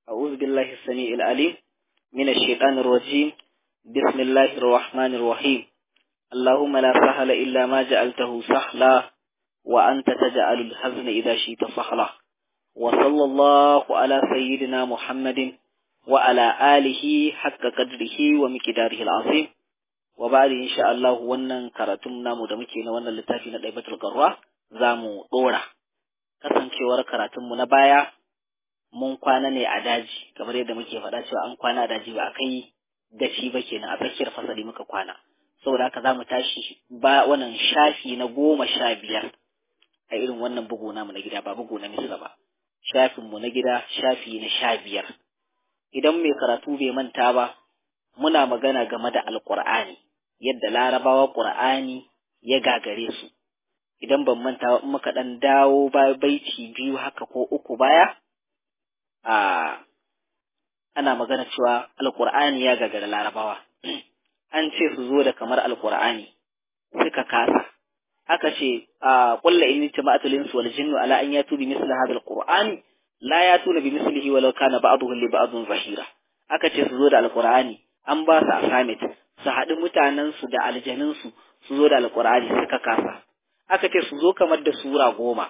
أعوذ بالله السميع العليم من الشيطان الرجيم بسم الله الرحمن الرحيم اللهم لا سهل إلا ما جعلته سهلا وأنت تجعل الحزن إذا شئت سهلا وصلى الله على سيدنا محمد وعلى آله حق قدره ومقداره العظيم وبعد إن شاء الله wannan karatun namu da muke na wannan littafi na Daibatul Garwa zamu dora kasancewar karatunmu na baya mun kwana ne a daji kamar yadda muke faɗa cewa an kwana a daji ba a kai gaci ba kenan a tsakiyar fasali muka kwana saboda haka za mu tashi ba wannan shafi na goma sha biyar a irin wannan bugu namu na gida ba bugu na misra ba shafinmu na gida shafi na sha biyar idan mai karatu bai manta ba muna magana game da alƙur'ani yadda larabawa ƙur'ani ya gagare su idan ban manta in muka ɗan dawo baiti biyu haka ko uku baya a ana magana cewa alƙur'ani ya gagara larabawa an ce su zo da kamar alƙur'ani suka kasa aka ce a kulla in jama'atul insu wal jinnu ala an yatu bi misli hadha alqur'ani la yatuna bi mislihi walau kana ba'dhuhum li ba'dhin zahira aka ce su zo da alqur'ani an ba su assignment su haɗu mutanen su da aljanin su su zo da alqur'ani suka kasa aka ce su zo kamar da sura goma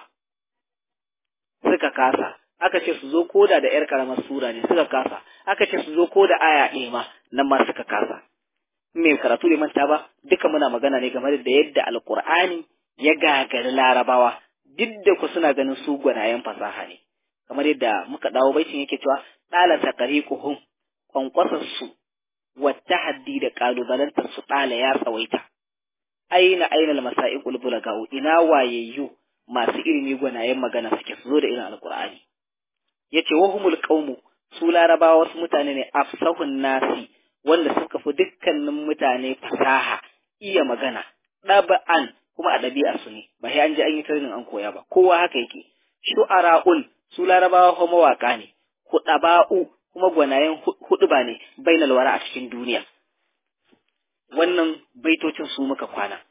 suka kasa aka ce su zo koda da yar karamar sura ne suka kasa aka ce su zo koda aya ɗaya ma nan ma suka kasa mai karatu da manta ba duka muna magana ne game da yadda alkur'ani ya gagari larabawa duk da ku suna ganin su gwanayen fasaha ne kamar yadda muka dawo baitin yake cewa ɗala taqriquhum kwankwasar su wata haddi da kalubalantar su ɗala ya tsawaita aina aina almasa'iqul bulagau ina wayayyu masu ilimi gwanayen magana suke su zo da irin alkur'ani yace wahumul qaumu su larabawa wasu mutane ne afsahun nasi wanda suka fi dukkanin mutane fasaha iya magana ɗaba'an kuma a ɗabi'ar su ne ba sai an ji an yi training an koya ba kowa haka yake shu'ara'un su larabawa kuma mawaƙa ne huɗaba'u kuma gwanayen huɗuba ne bainal wara a cikin duniya wannan baitocin su muka kwana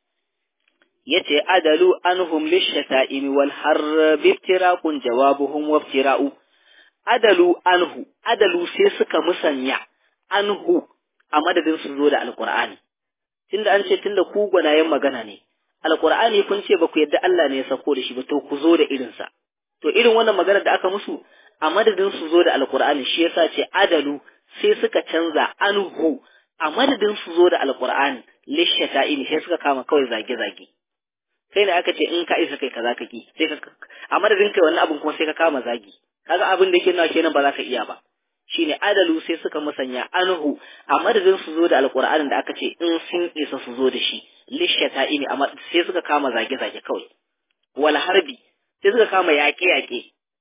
yace adalu anhum lishata'imi wal harbi iftiraqun jawabuhum waftira'u adalu anhu adalu sai suka musanya anhu a madadin su zo da alkur'ani tunda an ce tunda ku gwanayen magana ne alkur'ani kun ce ba ku yadda Allah ne ya sako da shi ba to ku zo da irinsa to irin wannan magana da aka musu a madadin su zo da alkur'ani shi yasa ce adalu sai suka canza anhu a madadin su zo da alkur'ani lishata'ini sai suka kama kawai zage-zage sai ne aka ce in ka isa kai kaza ka ki sai ka a madadin kai wannan abin kuma sai ka kama zagi kaga abin da yake nawa kenan ba za ka iya ba shine adalu sai suka musanya anhu a madadin su zo da alqur'anin da aka ce in sun isa su zo da shi lishata ini amma sai suka kama zage zage kawai wal harbi sai suka kama yaƙe yaƙe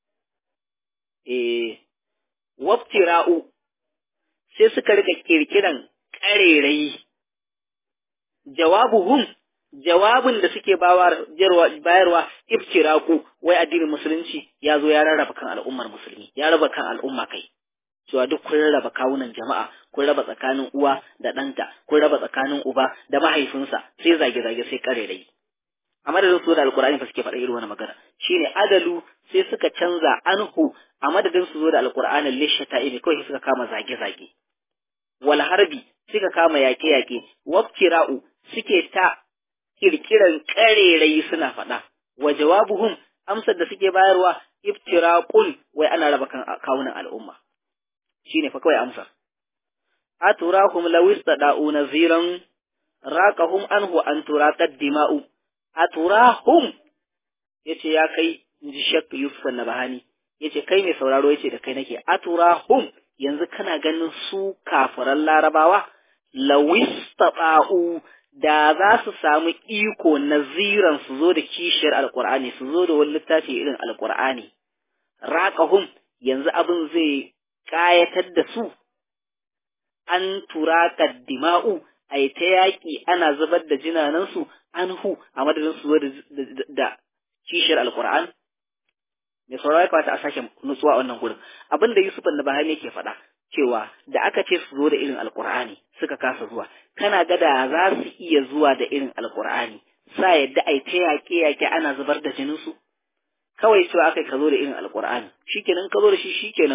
eh waftira'u sai suka rika kirkiran ƙarerayi jawabuhum jawabin da suke bayarwa iftiraku wai addinin musulunci ya zo ya rarraba kan al'ummar musulmi ya raba kan al'umma kai cewa duk kun raba kawunan jama'a kun raba tsakanin uwa da ɗanta kun raba tsakanin uba da mahaifinsa sai zage-zage sai karerai a madadin su da alkur'ani fa suke faɗa irin wani magana shine adalu sai suka canza anhu a madadin su zo da alkur'anin lishata ibi kawai suka kama zage-zage wal harbi suka kama yaƙe-yaƙe wabtira'u suke ta kirkiran karerai suna faɗa wa jawabuhum amsar da suke bayarwa iftiraqun wai ana raba kan kawunan al'umma shine fa kawai amsar aturahum law istada'u naziran raqahum anhu an turaqad dima'u aturahum yace ya kai inji shak yusuf nabahani yace kai mai sauraro yace da kai nake aturahum yanzu kana ganin su kafiran larabawa law istada'u da za su samu iko naziran su zo da kishiyar alqur'ani su zo da wani littafi irin alqur'ani raqahum yanzu abin zai ƙayatar da su, an tura dima'u a yi ta yaƙi ana zubar da jinanansu an hu a madadin su da kishiyar alkur'an. Mai saurari kawata a sake nutsuwa wannan gurin. Abin da Yusuf da Bahani ke faɗa cewa da aka ce su zo da irin alkur'ani suka kasa zuwa, kana gada za su iya zuwa da irin alkur'ani, sa yadda a yi ta yaƙe-yaƙe ana zubar da jininsu. Kawai cewa aka ka zo da irin alkur'ani, shikenan ka zo da shi shikenan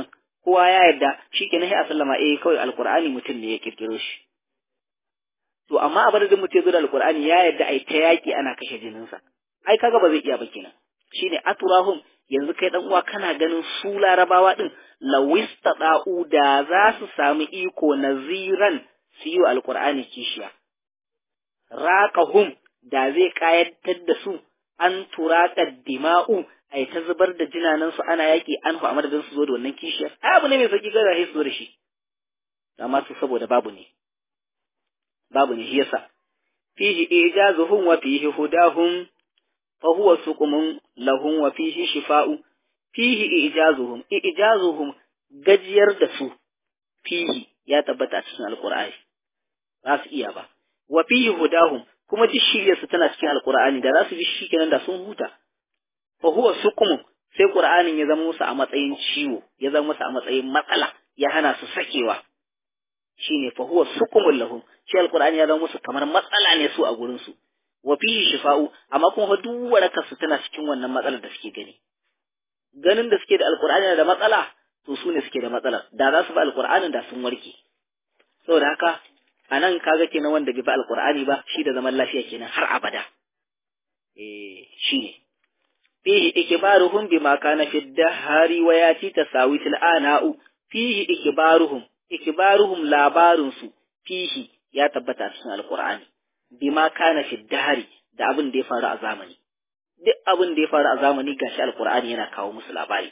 kowa ya yarda shikenan sai a sallama eh kawai alqur'ani mutum ne ya kirkiro shi to amma a madadin mutum zo da alqur'ani ya yarda ai ta yaki ana kashe jininsa ai kaga ba zai iya ba kenan shine aturahum yanzu kai dan uwa kana ganin su larabawa din lawistada'u da za su samu iko naziran su yi wa alqur'ani kishiya raqahum da zai kayatar da su an turaka dima'u ai ta zubar da jinanan su ana yaki an fa madadin su zo da wannan kishiyar ai abu ne mai sauki ga rahi su da shi amma su saboda babu ne babu ne shi yasa fihi ijazuhum wa fihi hudahum fa huwa suqumun lahum wa fihi shifa'u fihi ijazuhum ijazuhum gajiyar da su fihi ya tabbata cikin alqur'ani ba su iya ba wa fihi hudahum kuma duk shiryarsu tana cikin alqur'ani da za su bi shi kenan da sun huta fa huwa suqum sai qur'anin ya zama musu a matsayin ciwo ya zama musu a matsayin matsala ya hana su sakewa shine fa huwa suqumul lahum shi alqur'ani ya zama musu kamar matsala ne su a gurin su wa fihi shifa'u amma kuma duk warakar su tana cikin wannan matsalar da suke gani ganin da suke da alqur'ani da matsala to su ne suke da matsalar da za su bi alqur'anin da sun warke saboda haka anan kaga kenan wanda bai bi alqur'ani ba shi da zaman lafiya kenan har abada eh shine fihi ikbaruhum bima kana fi dahari wa yati tasawitil ana'u fihi ikbaruhum ikbaruhum labarun su fihi ya tabbata cikin alqur'ani bima kana fi dahari da abin da ya faru a zamani duk abin da ya faru a zamani gashi alqur'ani yana kawo musu labari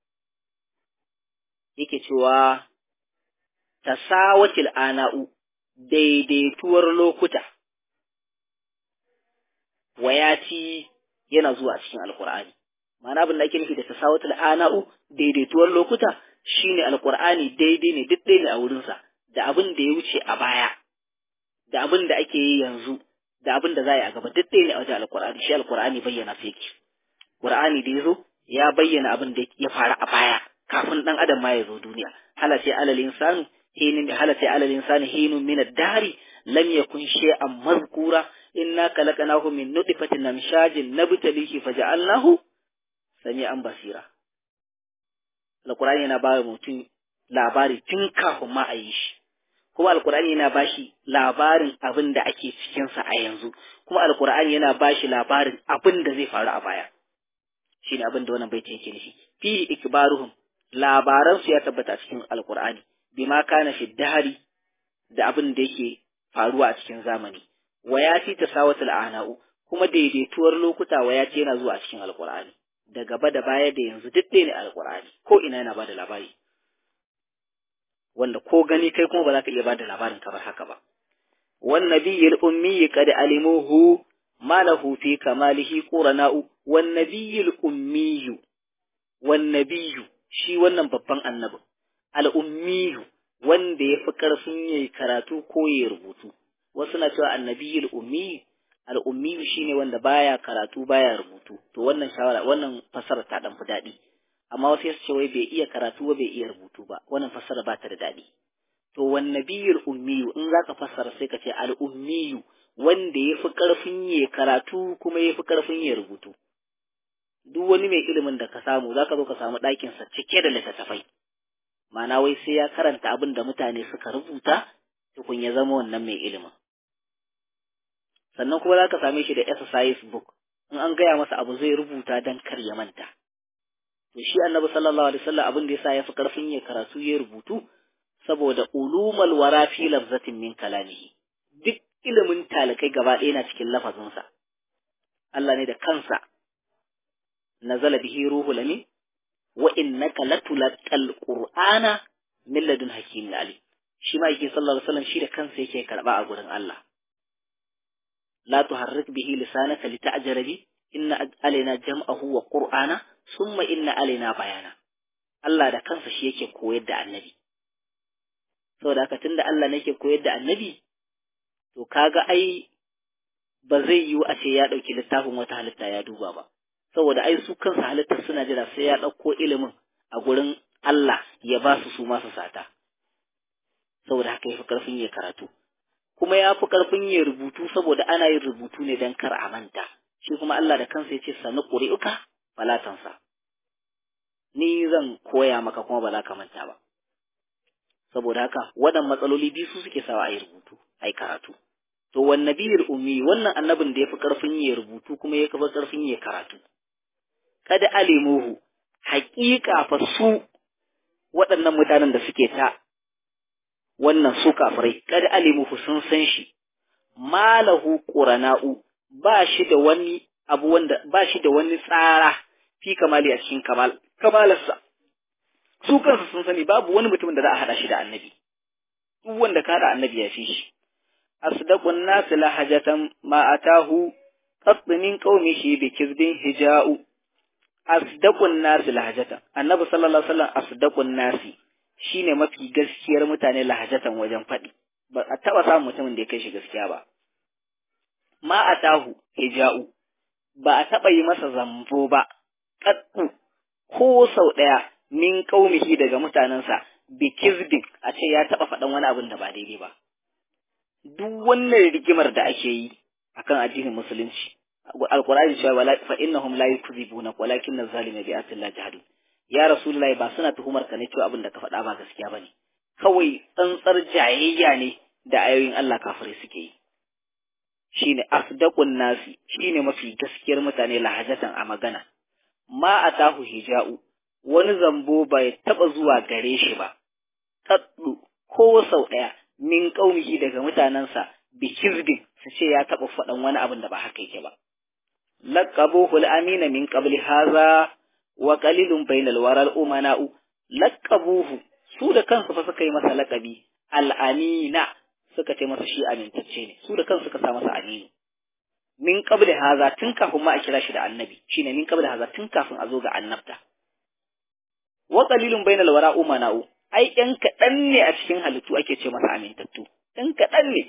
yake cewa tasawatil ana'u daidaituwar lokuta wayati yana zuwa cikin alkur'ani ma'ana abin da ake nufi da tasawatul ana'u daidaituwar lokuta shine alkur'ani daidai ne duk ɗaya ne a wurinsa da abin da ya wuce a baya da abin da ake yi yanzu da abin da za a yi a gaba duk ɗaya ne a wajen alkur'ani shi alkur'ani bayyana su yake qur'ani da yazo ya bayyana abin da ya faru a baya kafin dan adam ma ya zo duniya hala sai alal insanu hinin hala sai alal insani hinun min ad-dahri lam yakun shay'an mazkura inna khalaqnahu min nutfatin amshajin nabtalihi faja'alnahu sami'an basira alqur'ani yana ba mutum labari tun kafin ma a yi shi kuma alqur'ani yana ba shi labarin abin da ake cikin sa a yanzu kuma alqur'ani yana ba shi labarin abin da zai faru a baya shine abin da wannan baiti yake nufi fi ikbaruhum labaran su ya tabbata cikin alqur'ani bima kana fi dahari da abin da yake faruwa a cikin zamani wayati tasawatul ana'u kuma daidaituwar lokuta wayati yana zuwa cikin alqur'ani da gaba da baya da yanzu duk ɗaya ne alqur'ani ko ina yana bada labari wanda ko gani kai kuma ba za ka iya bada labarin kamar haka ba wan nabiyul ummi qad alimuhu ma lahu fi kamalihi qurana'u wan nabiyul ummi wan nabiyyu shi wannan babban annabi al ummi wanda ya fi ƙarfin yayi karatu ko ya rubutu wasu na cewa annabiyul ummi al-ummi shine wanda baya karatu baya rubutu to wannan shawara wannan fasara ta dan fi daɗi amma wasu su ce wai bai iya karatu ba bai iya rubutu ba wannan fasara ba ta da daɗi to wan nabiyul ummi in zaka fassara sai ka ce al-ummi wanda ya fi ƙarfin ya karatu kuma ya fi ƙarfin ya rubutu duk wani mai ilimin da ka samu zaka zo ka samu ɗakinsa cike da littattafai ma'ana wai sai ya karanta abin da mutane suka rubuta tukun ya zama wannan mai ilimin sannan kuma za ka same shi da exercise book in an gaya masa abu zai rubuta don kar ya manta to shi annabi sallallahu alaihi wasallam abin da yasa ya fi karfin ya karatu ya rubutu saboda ulumal wara fi lafzatin min kalamihi duk ilimin talakai gaba ɗaya na cikin lafazinsa Allah ne da kansa nazala bihi ruhul amin wa innaka latulqal qur'ana min ladun hakimin alim shi ma yake sallallahu alaihi wasallam shi da kansa yake karba a gurin Allah la tuharrik bihi lisanaka lita'jala bi inna alaina jam'ahu wa qur'ana summa inna alaina bayana Allah da kansa shi yake koyar da annabi saboda haka tunda Allah ne yake koyar da annabi to kaga ai ba zai yiwu a ce ya ɗauki littafin wata halitta ya duba ba saboda ai su kansu halittar suna jira sai ya ɗauko ilimin a gurin Allah ya ba su su masu sata saboda haka ya fi ƙarfin ya karatu kuma ya fi ƙarfin ya rubutu saboda ana yin rubutu ne don kar a manta shi kuma Allah da kansa ya ce sani ƙuri'uka falatansa ni zan koya maka kuma ba za ka manta ba saboda haka waɗannan matsaloli biyu su suke sawa a yi rubutu a yi karatu to wan nabiyul ummi wannan annabin da ya fi ƙarfin ya rubutu kuma ya kafa ƙarfin ya karatu kada alimuhu haƙiƙa fa su waɗannan mutanen da suke ta wannan su kafirai kada alimuhu sun san shi malahu qurana'u ba shi da wani abu wanda ba shi da wani tsara fi kamali a cikin kamal kamalarsa su kansu sun sani babu wani mutumin da za a hada shi da annabi duk wanda ka da annabi ya fi shi asdaqun nas lahajatan ma atahu qat min qaumihi bi kizbin hija'u asdaqun nas lahajatan annabi sallallahu alaihi wasallam asdaqun nasi shine mafi gaskiyar mutane lahajatan wajen faɗi ba a taɓa samun mutumin da ya kai shi gaskiya ba ma atahu hija'u ba a taɓa yi masa zambo ba qattu ko sau ɗaya min qaumihi daga mutanensa bi kizbin a ce ya taɓa faɗan wani abin da ba daidai ba duk wannan rigimar da ake yi akan addinin musulunci alqur'ani cewa wala fa innahum la yukzibuna walakin az-zalima bi atillah jahadu ya rasulullahi ba suna tuhumar ka ne cewa abin da ka faɗa ba gaskiya bane kawai tsantsar jayayya ne da ayoyin Allah kafirai suke yi shine asdaqun nasi shine mafi gaskiyar mutane lahajatan a magana ma atahu hija'u wani zambo bai taba zuwa gare shi ba kaddu ko sau daya min qaumihi daga mutanansa bi kizbin su ce ya taba faɗan wani abin da ba haka yake ba laqabuhu al-amina min qabli hadha wa qalilun bainal waral umana'u laqabuhu su da kansu fa suka yi masa laqabi al-amina suka ce masa shi amintacce ne su da kansu suka sa masa aminu min qabli hadha tun kafin ma a kira shi da annabi shine min qabli hadha tun kafin a zo ga annabta wa qalilun bainal wara umana'u ai ɗan kaɗan ne a cikin halittu ake ce masa amintattu ɗan kaɗan ne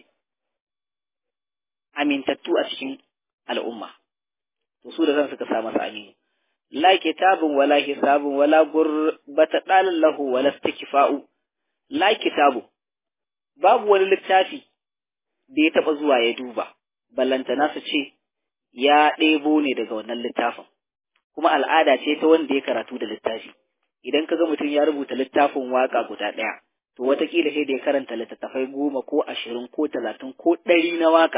amintattu a cikin al'umma to su da kansu suka sa masa aminu la kitabun wala hisabun wala gurbata dalan lahu wala istikfa'u la kitabu babu wani littafi da ya taba zuwa ya duba ballantana su ce ya ɗebo ne daga wannan littafin kuma al'ada ce ta wanda ya karatu da littafi idan ka ga mutum ya rubuta littafin waka guda ɗaya to watakila sai da ya karanta littattafai goma ko ashirin ko talatin ko ɗari na waka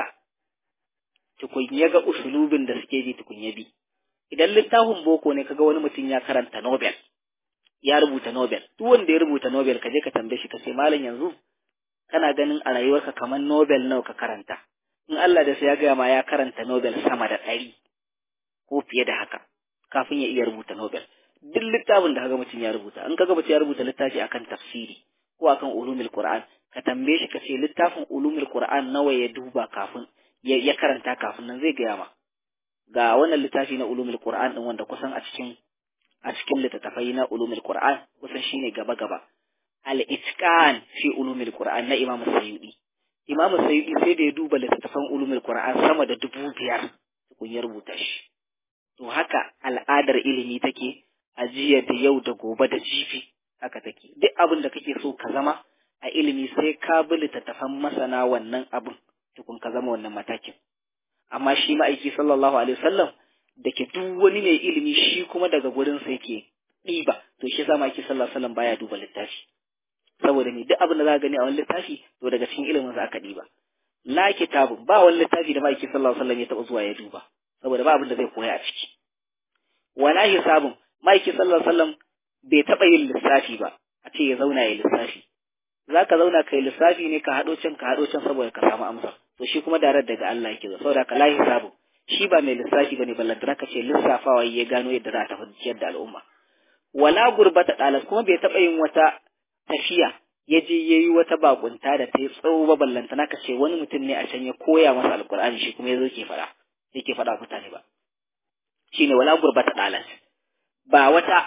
tukun ya ga usulubin da suke bi tukun ya bi idan littafin boko ne kaga wani mutum ya karanta Nobel ya rubuta Nobel duk wanda ya rubuta Nobel ka je ka tambaye shi ka ce malam yanzu kana ganin a rayuwarka kamar Nobel nawa ka karanta in Allah da sai ya gaya ma ya karanta Nobel sama da ɗari ko fiye da haka kafin ya iya rubuta Nobel duk littafin da kaga mutum ya rubuta in kaga mutum ya rubuta littafi akan tafsiri ko akan ulumul Qur'an ka tambaye shi ka ce littafin ulumul Qur'an nawa ya duba kafin ya karanta kafin nan zai gaya ma ga wannan littafi na ulumul Qur'an din wanda kusan a cikin a cikin littattafai na ulumul Qur'an kusan shine gaba gaba al-itqan fi ulumul Qur'an na Imam Sayyidi Imam Sayyidi sai da ya duba littattafan ulumul Qur'an sama da dubu biyar kun ya rubuta shi to haka al'adar ilimi take a jiya da yau da gobe da jifi haka take duk abin da kake so ka zama a ilimi sai ka bi littattafan masana wannan abin tukun ka zama wannan matakin amma shi ma'aiki sallallahu alaihi wasallam da ke duk wani mai ilimi shi kuma daga gurin sa yake ɗiba to shi yasa ma'aiki sallallahu alaihi wasallam baya duba littafi saboda ni duk abin da za ka gani a wani littafi to daga cikin ilimin sa aka ɗiba la kitabun ba wani littafi da ma'aiki sallallahu alaihi wasallam ya taɓa zuwa ya duba saboda ba abin da zai koya a ciki wala hisabun ma'aiki sallallahu alaihi wasallam bai taɓa yin lissafi ba a ce ya zauna ya lissafi za ka zauna kai lissafi ne ka haɗo can ka haɗo can saboda ka samu amsa to shi kuma darar daga Allah yake zo saboda ka la hisabu shi ba mai lissafi bane ballantana ka ce lissafawa ya gano yadda za ta fahimciyar da al'umma wala gurbata dalas kuma bai taɓa yin wata tafiya ya je ya yi wata bakunta da ta yi tsawo ba ballantana ka ce wani mutum ne a can ya koya masa alkur'ani shi kuma ya zo ke faɗa yake faɗa mutane ba shine wala gurbata dalas ba wata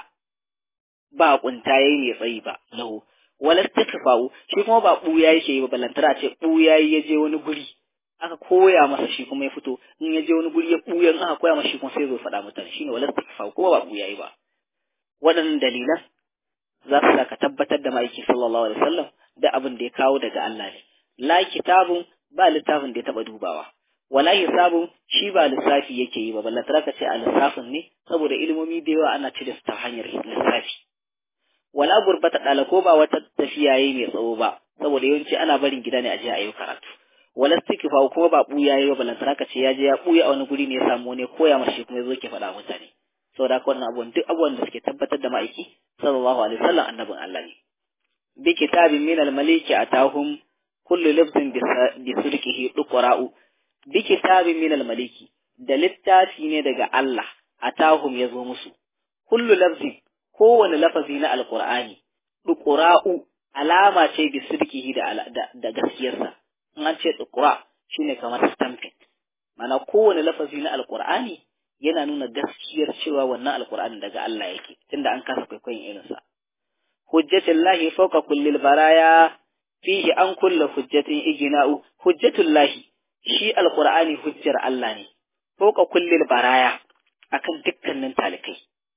bakunta yayi ne tsayi ba lahu wala istikfa'u shi kuma ba buya yake yi ba ballantana ce buya ya je wani guri aka koya masa shi kuma ya fito in ya je wani guri ya buya in aka koya masa shi kuma sai zo faɗa mutane shine wala istikfa'u kuma ba buya yi ba waɗannan dalilan za su ka tabbatar da ma'aiki sallallahu alaihi wasallam da abin da ya kawo daga Allah ne la kitabun ba littafin da ya taba dubawa wala hisabun shi ba lissafi yake yi ba ballantana ka ce a lissafin ne saboda ilimomi da yawa ana cire su ta hanyar lissafi wala gurbata ɗala ko ba wata tafiya yayi mai tsawo ba saboda yawanci ana barin gida ne a je a yi karatu wala istighfar kuma ba buya yayi ba balantana ka ce ya je ya buya a wani guri ne ya samu ne koya mashi kuma yazo ke faɗa mutane saboda haka wannan abubuwan duk abubuwan da suke tabbatar da ma'aiki sallallahu alaihi wasallam annabin Allah ne bi kitabin min al-maliki atahum kullu lafzin bi sulkihi duqra'u bi kitabin min al-maliki da littafi ne daga Allah atahum yazo musu kullu lafzin kowane lafazi na alqur'ani duqra'u alama ce bi sulkihi da da gaskiyarsa in an ce duqra shine kamar stamping mana kowane lafazi na alqur'ani yana nuna gaskiyar cewa wannan alqur'ani daga Allah yake tunda an kasa kwaikwayon irinsa hujjatullahi fawqa kullil baraya fihi an kulla hujjatin igina'u hujjatullahi shi alqur'ani hujjar Allah ne fawqa kullil baraya akan dukkanin talikai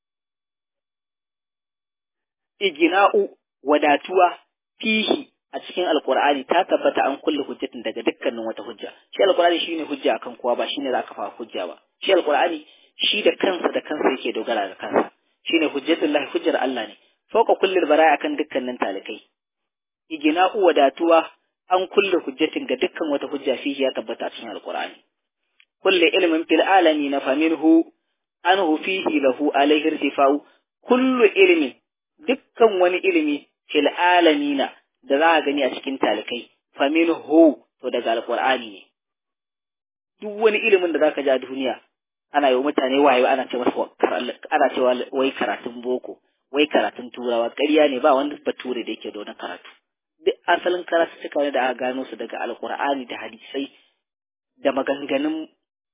igina'u wadatuwa fihi a cikin alqur'ani ta tabbata an kulla hujjatin daga dukkanin wata hujja shi alqur'ani shine hujja akan kowa ba shine zaka fa hujja ba shi alqur'ani shi da kansa da kansa yake dogara da kansa shine hujjatullahi hujjar Allah ne fauka kullil baraya akan dukkanin talikai igina'u wadatuwa an kulle hujjatin ga dukkan wata hujja fihi ya tabbata cikin alqur'ani kullu ilmin fil alamin faminhu anhu fihi lahu alayhi irtifa'u kullu ilmin dukkan wani ilimi fil alamin da za a gani a cikin talikai faminhu to daga alqur'ani ne duk wani ilimin da zaka ji a duniya ana yi wa mutane wayo ana ce masa ana cewa wai karatun boko wai karatun turawa ƙarya ne ba wanda bature da yake da wani karatu duk asalin karatu suka ne da aka gano su daga alkur'ani da hadisai da maganganun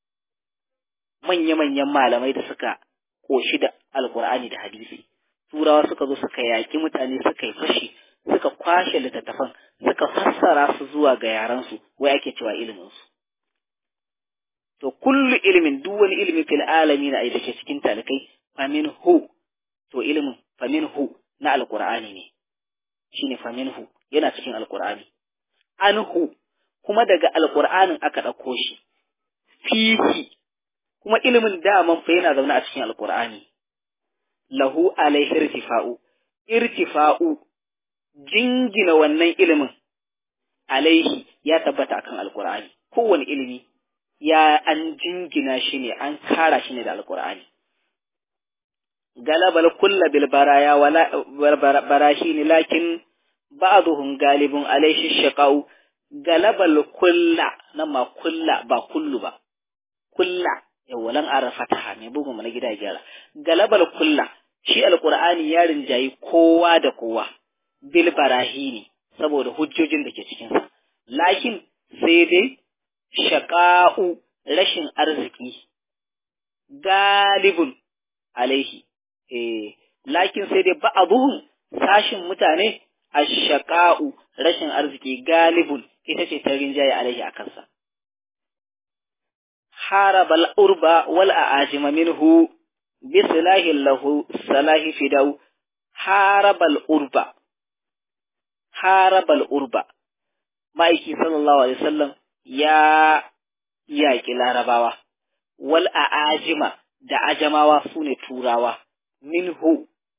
manya-manyan malamai da suka koshi da alkur'ani da hadisi turawa suka zo suka yaƙi mutane suka yi fashi suka kwashe littattafan suka fassara su zuwa ga yaransu wai ake cewa ilimin su to kullu ilimin duk wani ilimin fil alamin a da ke cikin talikai famin hu to ilimin faminhu na alqur'ani ne shine faminhu yana cikin alqur'ani anhu kuma daga alqur'anin aka dauko shi fihi kuma ilimin daman fa yana zaune a cikin alqur'ani lahu alaihi irtifa'u irtifa'u jingina wannan ilimin alaihi ya tabbata akan alqur'ani kowane ilimi ya an jingina shi ne an kara shi ne da alqur'ani galabal kulla bil baraya wala barahin lakin ba'dhum galibun alayhi shaqau galabal kulla nan ma kulla ba kullu ba kulla yawalan arafataha mai bugun mana gida gyara galabal kulla shi alqur'ani ya rinjayi kowa da kowa bil barahini saboda hujjojin da ke cikin sa lakin sai dai shaqa'u rashin arziki galibun alaihi eh lakin sai dai ba'abuhum sashin mutane ashaqa'u rashin arziki galibun ita ce ta rinjaye alaihi a kansa harabal urba wal a'ajima minhu bi silahi lahu salahi fidau harabal urba harabal urba ma'aiki sallallahu alaihi wasallam ya yaƙi larabawa wal a'ajima da ajamawa su ne turawa minhu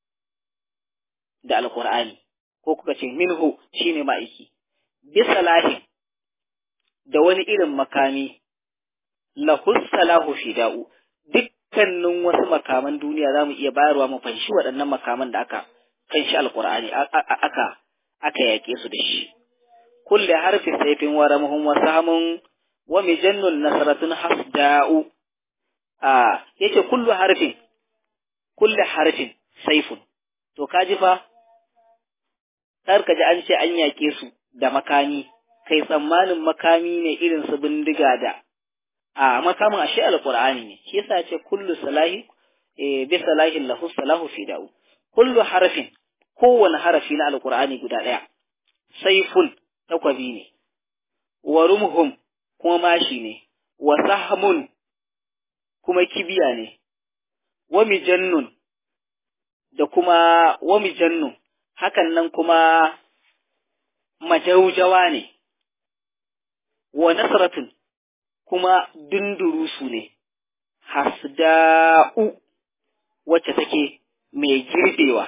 da alƙur'ani ko kuka ce minhu shine ma'aiki bisa lahin da wani irin makami lahus salahu fida'u dukkanin wasu makaman duniya za mu iya bayarwa mu fanshi waɗannan makaman da aka fanshi alƙur'ani aka aka yaƙe su da shi kulle harfi saifin wa ramhum wa samun wa mijannun nasratun hasda'u a yace kullu harfin kullu harfin saifun to kaji fa kar ka ji an ce an yaƙe su da makami kai tsammanin makami ne irin su bindiga da a makamin ashe alqur'ani ne shi yasa ce kullu salahi eh bi salahin lahu salahu fi da'u kullu harfin kowane harafi na alqur'ani guda daya saifun takwabi ne wa rumhum kuma mashi ne wa sahmun kuma kibiya ne wa mijannun da kuma wa mijannun hakan nan kuma majaujawa ne wa nasratun kuma dundurusu ne hasda'u wacce take mai girbewa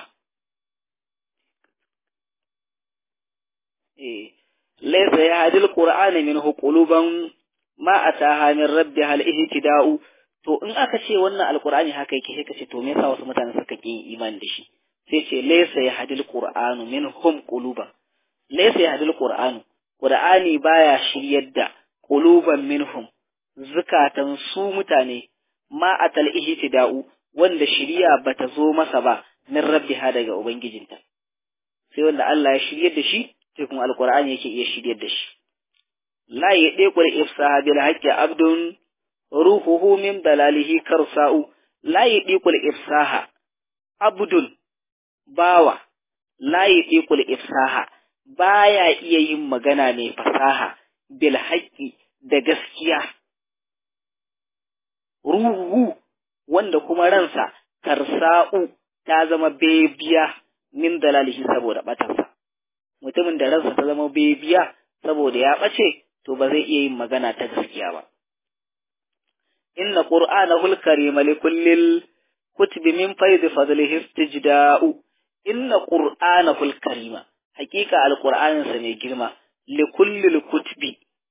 eh laysa yahdil qur'ana minhu quluban ma ataha min rabbiha al-ihtida'u to in aka ce wannan alqur'ani haka yake sai ka ce to me yasa wasu mutane suka ki imani da shi sai ce laysa yahdil qur'anu minhum quluban laysa yahdil qur'anu qur'ani baya shiryar da quluban minhum zukatan su mutane ma atal ihtida'u wanda shiriya bata zo masa ba min rabbiha daga ubangijinta sai wanda Allah ya shiryar da shi sai kuma alqur'ani yake iya shiryar da shi la yadiqul ifsaha bil haqqi abdun ruhuhu min dalalihi karsa'u la yadiqul ifsaha abdun bawa la yadiqul ifsaha baya iya yin magana ne fasaha bil haqqi da gaskiya ruhu wanda kuma ransa karsa'u ta zama bebiya min dalalihi saboda batarsa mutumin da ransa ta zama bebiya saboda ya bace to ba zai iya yin magana ta gaskiya ba inna qur'anahul karim li kullil kutubi min fayd fadlihi istijda'u inna qur'anahul karima hakika alqur'anin sa mai girma li kullil kutubi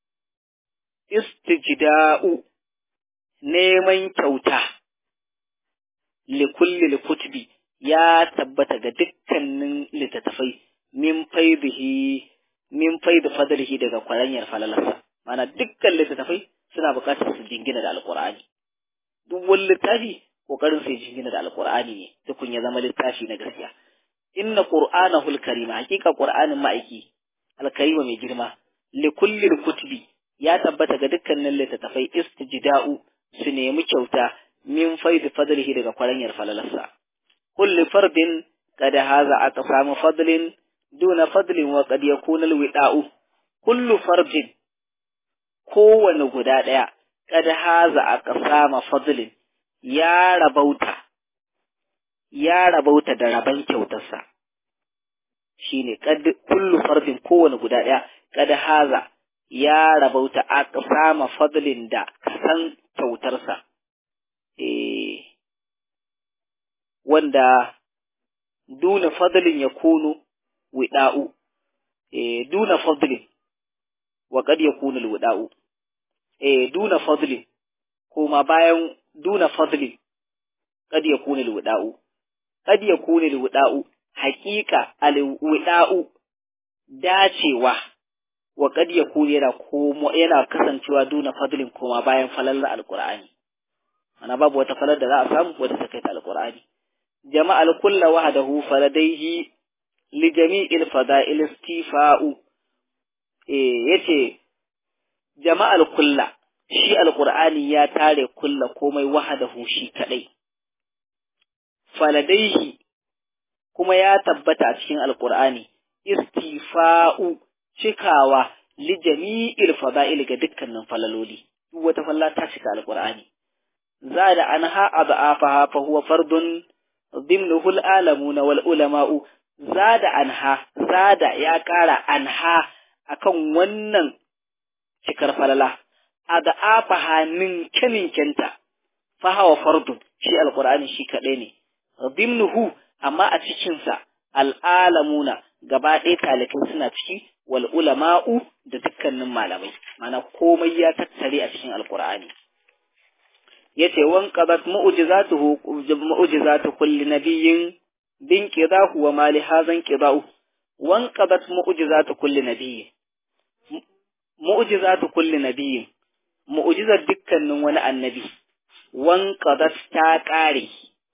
istijda'u neman kyauta li kullil kutubi ya tabbata ga dukkanin littattafai min faidihi min faidi fadlihi daga kwaranyar falalarsa mana dukkan littattafai suna buƙatar su jingina da alqur'ani duk wani littafi kokarin sai jingina da alqur'ani ne tukun ya zama littafi na gaskiya inna qur'anahul karima hakika qur'anin ma'aiki alkarima mai girma li kulli kutubi ya tabbata ga dukkanin littattafai istijda'u su nemi kyauta min faidi fadlihi daga kwaranyar falalarsa kulli fardin kada haza aqsamu fadlin duna fadlin wa qad yakuna alwida'u kullu fardin kowane guda ɗaya kada haza aqsama fadlin ya rabauta ya rabauta da raban kyautarsa shine kad kullu fardin kowane guda ɗaya kada haza ya rabauta aqsama fadlin da kasan kyautarsa eh wanda duna fadlin ya kunu wida'u eh duna fadlin wa qad yakunu alwida'u eh duna fadlin kuma bayan duna fadlin qad yakunu alwida'u qad yakunu alwida'u haqiqa alwida'u dacewa wa qad yakunu yana komo yana kasancewa duna fadlin kuma bayan falalla alqur'ani ana babu wata falar da za a samu wadda ta kai ta alqur'ani jama'al kulla wahdahu faladaihi li jami'il fada'il istifa'u eh yace jama'al kulla shi alqur'ani ya tare kulla komai wahdahu shi kadai faladaihi kuma ya tabbata a cikin alqur'ani istifa'u cikawa li jami'il fada'il ga dukkanin falaloli duk wata falla ta cika alqur'ani zada anha ad'afaha fa huwa fardun ضمنه العالمون والعلماء زاد عنها زاد ya ƙara anha akan wannan cikar falala ad'afaha min kaninkenta fa hawa fardun shi alqur'ani shi kadai ne dimnuhu amma a cikin sa al'alamuna gaba ɗaya talikai suna ciki wal ulama'u da dukkanin malamai mana komai ya tattare a cikin alqur'ani yace wan qadat mu'jizatuhu mu'jizatu kulli nabiyyin bin qidahu wa ma li hadhan qida'u wan qadat mu'jizatu kulli nabiyyin mu'jizatu kulli nabiyyin mu'jizar dukkanin wani annabi wan qadat ta kare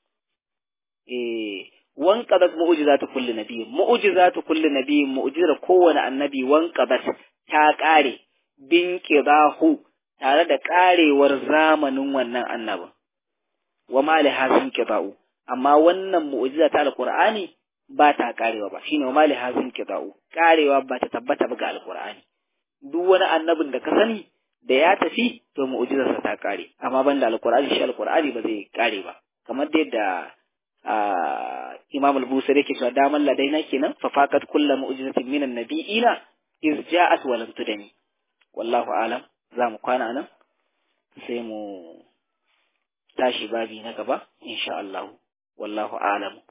eh wan qadat mu'jizatu kulli nabiyyin mu'jizatu kulli nabiyyin mu'jizar kowane annabi wan qadat ta kare bin qidahu tare da ƙarewar zamanin wannan annabin wa mali hazin qita'u amma wannan mu'jiza ta alqur'ani ba ta ƙarewa ba shine wa mali hazin qita'u ƙarewa ba ta tabbata ba ga alqur'ani duk wani annabin da ka sani da ya tafi to mu'jizarsa ta ƙare amma banda alqur'ani shi alqur'ani ba zai ƙare ba kamar da yadda Imam al-Busiri yake cewa daman ladaina kenan fa faqat kullu mu'jizatin minan nabiyina iz ja'at wa lam tudani wallahu a'lam za mu kwana nan sai mu tashi babi na gaba insha Allah wallahu a'lam